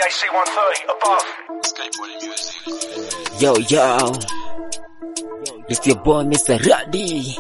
BAC 130 above. Yo, yo. It's your boy, Mr. Radi.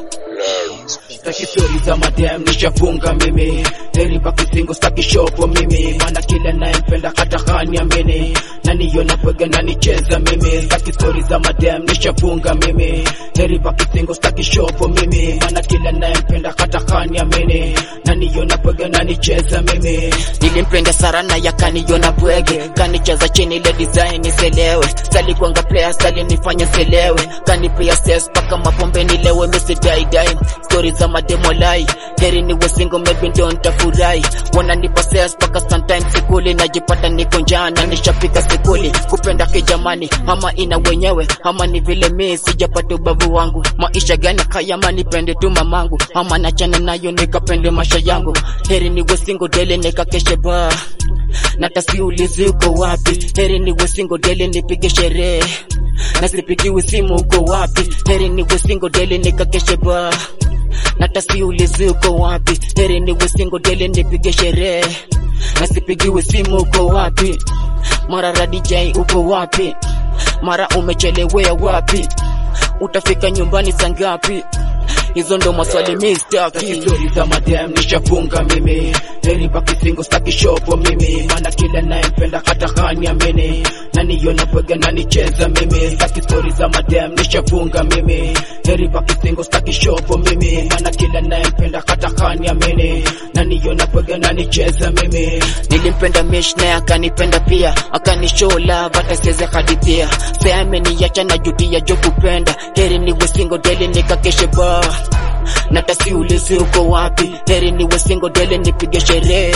Staki stori za madem nishafunga mimi heri baki singo staki shopo mimi maana kila nayempenda hata haniamini naniona pwega nanicheza mimi staki stori za madem nishafunga mimi heri baki singo staki shopo mimi maana kila nayempenda hata haniamini naniona pwega nanicheza mimi Nilimpenda Sarana yakaniona bwege, kanicheza chini ile design iselewe, salikwanga player salinifanya selewe, kanipia stress paka mapombe nilewe, misi dai dai, story za mademo lai, heri niwe single maybe ndio nitafurahi, wananipa stress paka sometimes sikuli, najipata niko njaa na nishafika sikuli, kupenda kijamani ama ina wenyewe ama ni vile mi sijapata ubavu wangu, maisha gani kaya ama nipende tu mamangu ama nachana nayo nikapende maisha yangu, heri niwe single daily nikakeshe ba na tasiulizi uko wapi, heri niwe single daily nipige sherehe na sipigiwi simu uko wapi, heri niwe single daily nikakeshe ba na tasiulizi uko wapi, heri niwe single daily nipige sherehe na sipigiwi simu uko wapi, mara Radi J uko wapi, mara umechelewea wapi, utafika nyumbani saa ngapi? Hizo ndo maswali mi Staki staki. stori za madem nishafunga mimi heri baki singo staki shopo mimi maana kila nayempenda hata haniamini naniona pwega nanicheza mimi staki stori za madem nishafunga mimi heri baki singo staki shopo mimi maana kila nayempenda hata haniamini naniona pwega nanicheza mimi Nilimpenda Mish naye akanipenda pia, akanishow love hata siwezi hadithia. Sasa ameniacha na jutia jo kupenda, heri niwe single daily nikakeshe ba na tasiulizi uko wapi, heri niwe single daily nipige sherehe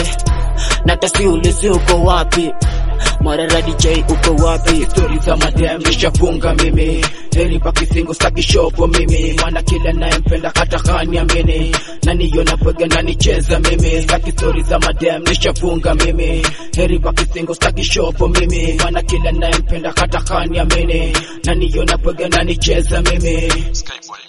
na tasiulizi uko wapi, mara Radi J uko wapi? stori za madem nishafunga mimi heri baki singo staki shopo mimi maana kila nayempenda hata haniamini naniona pwega nanicheza mimi staki stori za madem nishafunga mimi heri baki singo staki shopo mimi maana kila nayempenda hata haniamini naniona pwega nanicheza mimi Skateboarding